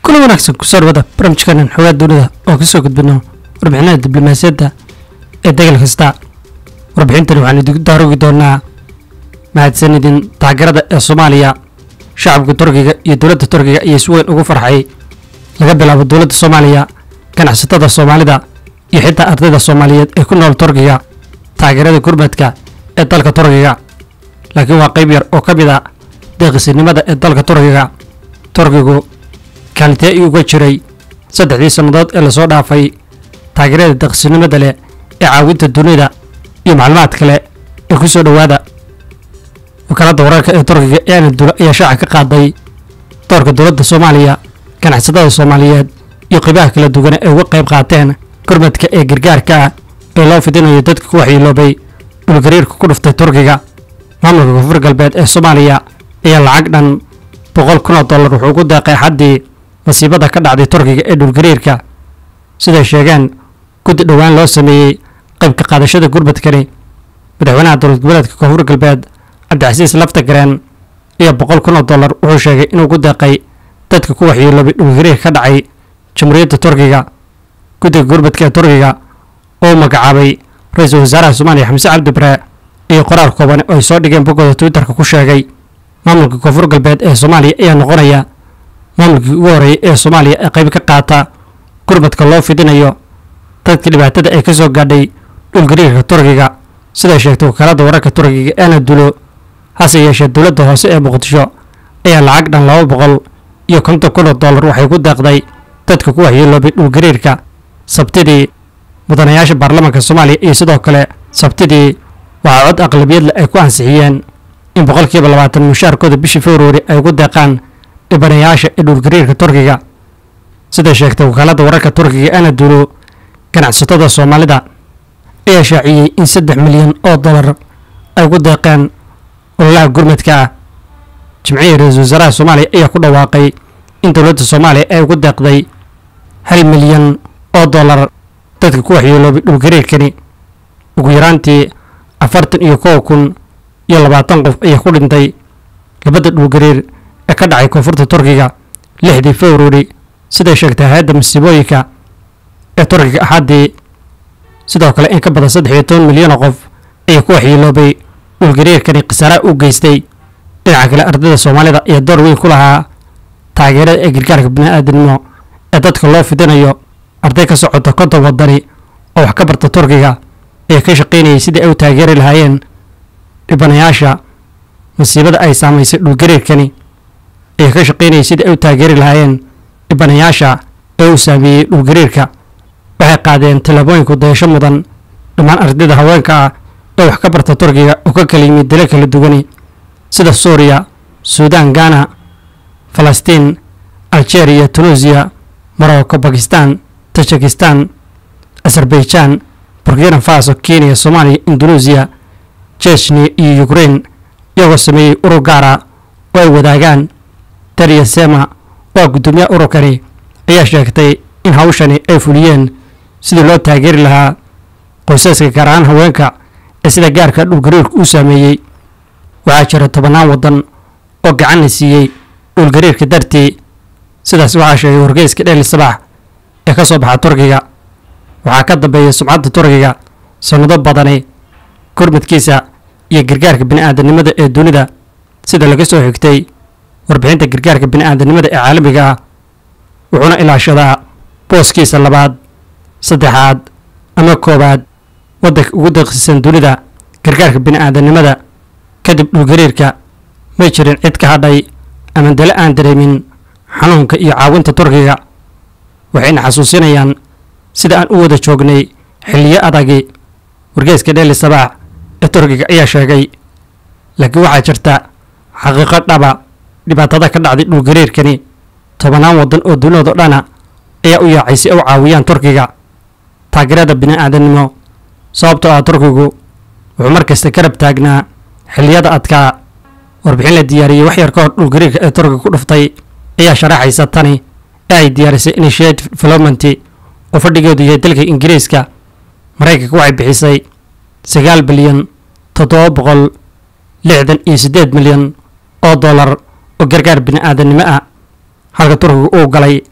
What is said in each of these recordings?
kula wanaagsan kusoo dhawada barnaamijkanan xogaa dunida oo kasoo gudbino warbixinada diblomaasiyadda ee degal kasta warbixintani waxaan idigu daarogi doonaa mahadsanidin taageerada ee soomaaliya shacabka turkiga iyo dowladda turkiga ayaa si weyn ugu farxay laga bilaabo dowladda soomaaliya ganacsatada soomaalida iyo xitaa ardayda soomaaliyeed ee ku nool turkiga taageerada gurmadka ee dalka turkiga laakiin waa qayb yar oo ka mid a deeqisinimada ee dalka turkiga turkigu kaalintee ii uga jiray saddexdii sannadood ee lasoo dhaafay taageerada deeqisinimada leh ee caawinta dunida iyo macluumaad kale ee ku soo dhowaada wakaaladda wararka ee turkiga ee anadula ayaa shaaca ka qaaday doorka dowladda soomaaliya ganacsatada soomaaliyeed iyo qiibaha kala duwan ee uga qayb qaateen gurmadka ee gargaarka ah ee loo fidinayo dadka ku waxyeeloobay dhulgariirka ku dhuftay turkiga maamulka koonfur galbeed ee soomaaliya ayaa lacag dhan boqol kun oo dollar wuxuu ugu deeqay xaddii masiibada ka dhacday turkiga ee dhulgariirka siday sheegeen guddi dhowaan loo sameeyey qaybka qaadashada gurmadkani madaxweynaha dowlad goboleedka koonfur galbeed cabdicasiis laftagareen iyo boqol kun oo dollar wuxuu sheegay inuu ku deeqay dadka ku waxyeeloobay dhulgariirka ka dhacay jamhuuriyadda turkiga guddiga gurmadka ee turkiga oo magacaabay ra-iisul wasaaraha soomaaliya xamse cabdi bare iyo qoraal kooban oo ay soo dhigeen boggooda twitterka ku sheegay maamulka koonfur galbeed ee soomaaliya ayaa noqonaya maamulkii ugu horreeyay ee soomaaliya ee qayb ka qaata gurmadka loo fidinayo dadka dhibaatada ay ka soo gaadhay dhulgariirka turkiga siday sheegtay wakaaladda wararka turkiga ee anadulo hase yeeshee dowladda hoose ee muqdisho ayaa lacag dhan laba boqol iyo konton kun oo dollar waxay ku deeqday dadka ku waxyeeloobay dhulgariirka sabtidii mudanayaasha baarlamaanka soomaaliya iyo sidoo kale sabtidii waxaa cod aqlabiyad leh ay ku ansixiyeen in boqolkiiba labaatan mushaarkooda bishii februari ay ugu deeqaan dhibanayaasha ee dhulgariirka turkiga siday sheegtay wakaaladda wararka turkiga anadulo ganacsatada soomaalida ayaa shaaciyey in saddex milyan oo dollar ay ugu deeqeen ololaha gurmadka ah jimcihii ra-iisul wasaaraha soomaaliya ayaa ku dhawaaqay in dowladda soomaaliya ay ugu deeqday hal milyan oo dollar dadka ku waxyeeloobay dhulgariirkani ugu yaraantii afartan iyo kow kun iyo labaatan qof ayaa ku dhintay labada dhulgariir ee ka dhacay koonfurta turkiga lixdii februari siday sheegtay hay-adda masiibooyinka ee turkiga axaddii sidoo kale in ka badan saddex iyo toban milyan oo qof ayaa ku waxyeeloobay dhulgariirkani khasaaraha u geystay dhinaca kale ardayda soomaalida ayaa door weyn ku lahaa taageerada ee gargaarka bini-aadamnimo ee dadka loo fidinayo arday ka socota konton wadani oo wax ka barta turkiga ayaa ka shaqaynayay sidii ay u taageeri lahaayeen dhibanayaasha masiibada ay saamaysay dhulgariirkani ayaa ka shaqaynayay sidii ay u taageeri lahaayeen dhibanayaasha ee uu saameeyey dhulgariirka waxay qaadeen tallaabooyinku dayasho mudan dhammaan ardayda haweenka ah ee wax ka barta turkiga oo ka kala yimid dalo kala duwani sida suuriya suudaan ghana falastiin algeria tunuusiya morocco bakistan tajikistan azerbaijan burkina faso kenya soomaaliya indoneesiya jechnia iyo ukrain iyagoo sameeyey urur gaara oo ay wadaagaan dariya sema oo guddoomiyaha ururkani ayaa sheegtay in hawshani ay fuliyeen sidii loo taageeri lahaa qoysaska gaar ahaan haweenka ee sida gaarka dhulgariirka uu saameeyey waxaa jira tobannaan waddan oo gacan la siiyey dhulgariirka dartii sidaas waxaa sheegay wargeyska dheli sabax ee ka soo baxa turkiga waxaa ka dambeeya sumcadda turkiga sannado badani gurmadkiisa iyo gargaarka bini'aadanimada ee dunida sida laga soo xigtay warbixinta gargaarka bini'aadanimada ee caalamiga ah wuxuuna ilaashadaa booskiisa labaad saddexaad ama koowaad waddanka ugu daqiisan dunida gargaarka bini'aadanimada kadib dhulgariirka may jirin cid ka hadhay ama dale aan dareemin xanuunka iyo caawinta turkiga waxayna xasuusinayaan sida aan u wada joognay xilliyo adagi wargeyska dheeli sabaax ee turkiga ayaa sheegay laakiin waxaa jirta xaqiiqo dhaba dhibaatada ka dhacday dhulgariirkani tobannaan waddan oo duniyado dhana ayaa u yaacay si ay u caawiyaan turkiga taageerada bini'aadanimo sababtoo ah turkigu wuxuu mar kasta garab taagnaa xilliyada adkaa warbixin la diyaariyey wax yar ka hor dhulgariirka ee turkiga ku dhuftay ayaa sharaxaysa tani ee ay diyaarisay initiative development oo fadhigeedu yahay dalka ingiriiska maraykanka waxay bixisay sagaal bilyan toddoba boqol lixdan iyo siddeed milyan oo dollar oo gargaar bini'aadanimo ah halka turkiga uu galay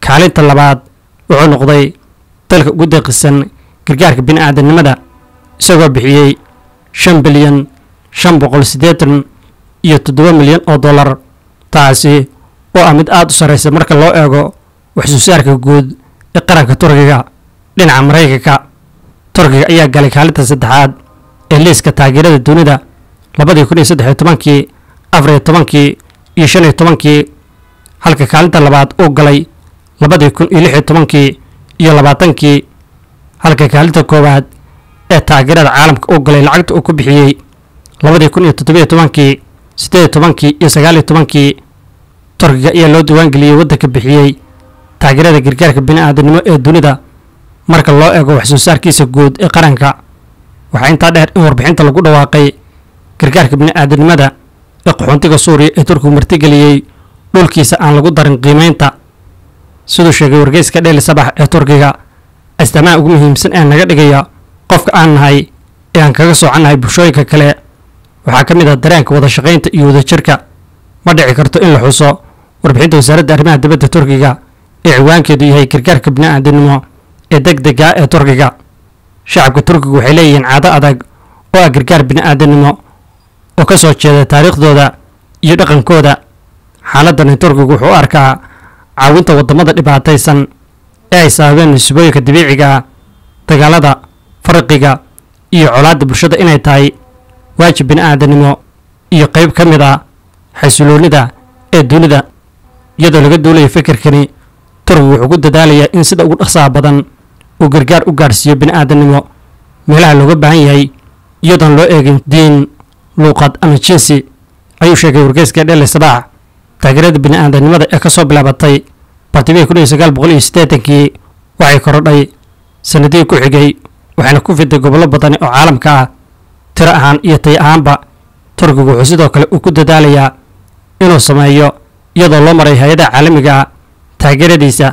kaalinta labaad wuxuu noqday dalka ugu deeqisan gargaarka bini'aadanimada isagoo bixiyey shan bilyan shan boqol siddeetan iyo toddoba milyan oo dollar taasi oo ah mid aad u sarraysa marka loo eego waxsoo saarka guud ee qaranka turkiga dhinaca maraykanka turkiga ayaa galay kaalinta saddexaad ee liiska taageerada dunida labadii kun iyo saddex iyo tobankii afar iyo tobankii iyo shan iyo tobankii halka kaalinta labaad uu galay labadii kun iyo lix iyo tobankii iyo labaatankii halka kaalinta koowaad ee taageerada caalamka uu galay lacagta uu ku bixiyey labadii kun iyo toddobiyo tobankii siddeed iyo tobankii iyo sagaal iyo tobankii turkiga ayaa loo diiwaangeliyey waddanka bixiyey taageerada gargaarka bini'aadanimo ee dunida marka loo eego waxsoo saarkiisa guud ee qaranka waxaa intaa dheer in warbixinta lagu dhawaaqay gargaarka bini'aadanimada ee qaxoontiga suuriya ee turkigu martigeliyey dhulkiisa aan lagu darin qiimaynta siduu sheegay wargeyska dheeli sabax ee turkiga astaamaha ugu muhiimsan ee naga dhigaya qofka aan nahay ee aan kaga soocannahay bulshooyinka kale waxaa ka mid ah dareenka wada shaqaynta iyo wadajirka ma dhici karto in la xuso warbixinta wasaaradda arrimaha dibadda turkiga ee ciwaankeedu yahay gargaarka bini'aadanimo ee deg dega ee turkiga shacabka turkiga waxay leeyihiin caado adag oo ah gargaar bini'aadanimo oo ka soo jeeda taariikhdooda iyo dhaqankooda xaaladani turkigu wuxuu u arkaa caawinta waddamada dhibaataysan ee ay sababeen musiibooyinka dabiiciga ah dagaalada farqiga iyo colaadda bulshada inay tahay waajib bini'aadanimo iyo qayb ka mid ah xasiloonnida ee dunida iyadoo laga duulayo fikirkani turkigu wuxuu ku dadaalayaa in sida ugu dhaqsaha badan uu gargaar u gaadhsiiyo bini'aadanimo meelaha looga baahan yahay iyadoon loo eegin diin luuqad ama jinsi ayuu sheegay wargeyska dhele sabaax taageerada bini'aadanimada ee ka soo bilaabatay bartimihii kun iyo sagaal boqol iyo siddeetankii waxay korodhay sanadihii ku xigay waxayna ku fiday gobollo badani oo caalamka ah tiro ahaan iyo tay ahaanba turkigu wuxuu sidoo kale uu ku dadaalayaa inuu sameeyo iyadoo loo maray hay-adaha caalamiga ah taageeradiisa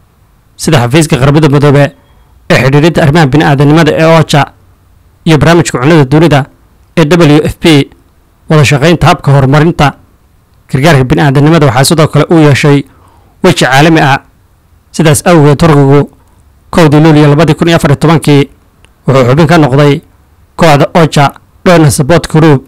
sida xafiiska qarbada midoobe ee xidhiidhinta arrimaha bini'aadanimada ee oja iyo barnaamijka cunnada dunida ee w f p wada shaqaynta habka horumarinta gargaarka bini'aadanimada waxaa sidoo kale uu yeeshay weji caalami ah sidaas awgeed turkigu kowdii luuliyo labadii kun iyo afar iyo tobankii wuxuu xubin ka noqday kooxda oja donor support group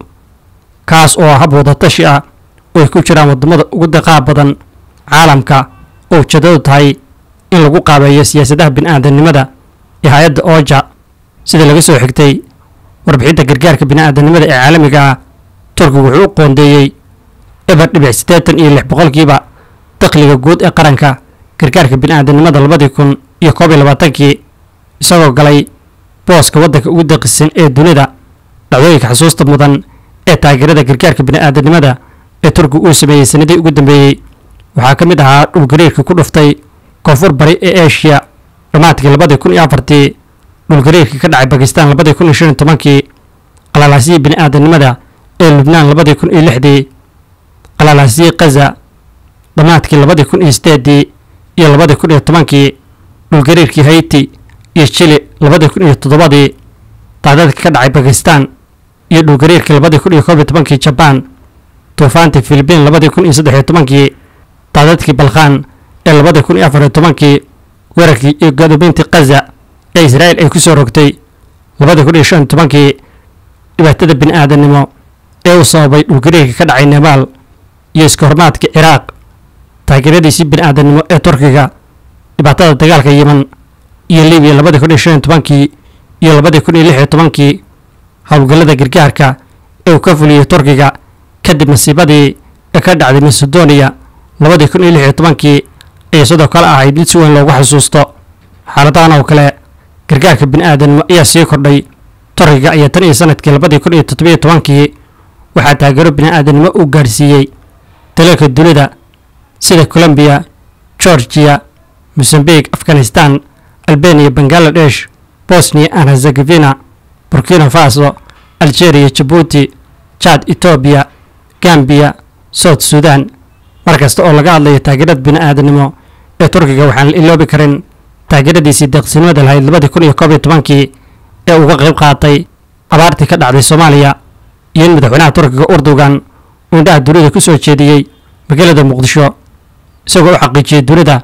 kaas oo hab wada tashi ah oo ay ku jiraan waddamada ugu daqaha badan caalamka oo ujeedadu tahay in lagu qaabeeyo siyaasadaha bini'aadanimada ee hay-adda oja sida laga soo xigtay warbixinta gargaarka bini'aadanimada ee caalamiga ah turkigu wuxuu u qoondeeyey eber dhibic siddeetan iyo lix boqolkiiba dakhliga guud ee qaranka gargaarka bini'aadanimada labadii kun iyo koob iyo labaatankii isagoo galay booska waddanka ugu daqisan ee dunida dhacdooyinka xusuusta mudan ee taageerada gargaarka bini'aadanimada ee turkigu uu sameeyey sanadii ugu dambeeyey waxaa ka mid ahaa dhulgariirkii ku dhuftay koonfur bari ee eshiya dhammaadkii labadii kun iyo afartii dhulgariirkii ka dhacay bakistan labadii kun iyo shan iyo tobankii qalalaasiyii bini'aadanimada ee lubnaan labadii kun iyo lixdii qalalaasiyii kaza dhammaadkii labadii kun iyo sideedii iyo labadii kun iyo tobankii dhulgariirkii hayti iyo chili labadii kun iyo toddobadii daadadkii ka dhacay bakistan iyo dhulgariirkii labadii kun iyo koob iyo tobankii jabaan duufaantii filibiin labadii kun iyo saddex iyo tobankii daadadkii balkhan ee labadii kun iyo afar iyo tobankii weerarkii iyo gadoomintii kaza ee israa'il ay ku soo rogtay labadii kun iyo shan iyo tobankii dhibaatada bini'aadanimo ee uu sababay dhulgariirka ka dhacay nebaal iyo iska hormaadka ciraaq taageeradiisii bini'aadanimo ee turkiga dhibaatada dagaalka yeman iyo libiya labadii kun iyo shan iyo tobankii iyo labadii kun iyo lix iyo tobankii howlgallada gargaarka ee uu ka fuliyey turkiga kadib masiibadii ee ka dhacday macedonia labadii kun iyo lix iyo tobankii ayay sidoo kale ahayd mid si weyn loogu xasuusto xaaladahan oo kale gargaarka bini'aadanimo ayaa sii kordhay turkiga ayaa tan iyo sanadkii labadii kun iyo toddobiyo tobankii waxaa taageero bini'aadanimo uu gaadhsiiyey dalalka dunida sida colombiya georgiya mosambique afghanistan albania bangaladesh bosnia and herzegovina burkina faso algeria jabuuti jad etoobiya gambiya south sudan mar kasta oo laga hadlayo taageerada bini'aadanimo ee turkiga waxaan la iloobi karin taageeradiisii deeqsinimada lahayd labadii kun iyo koob iyo tobankii ee uga qayb qaatay abaartii ka dhacday soomaaliya iyo in madaxweynaha turkiga urdugan uu indhaha dunida ku soo jeediyey magaalada muqdisho isagoo u xaqiijiyey dunida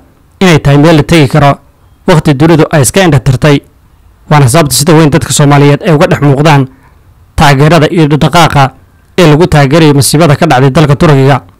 inay tahay meel la tegi karo wakhti dunidu ay iska indhatirtay waana sababta sida weyn dadka soomaaliyeed ay uga dhex muuqdaan taageerada iyo dhaqdhaqaaqa ee lagu taageerayo masiibada ka dhacday dalka turkiga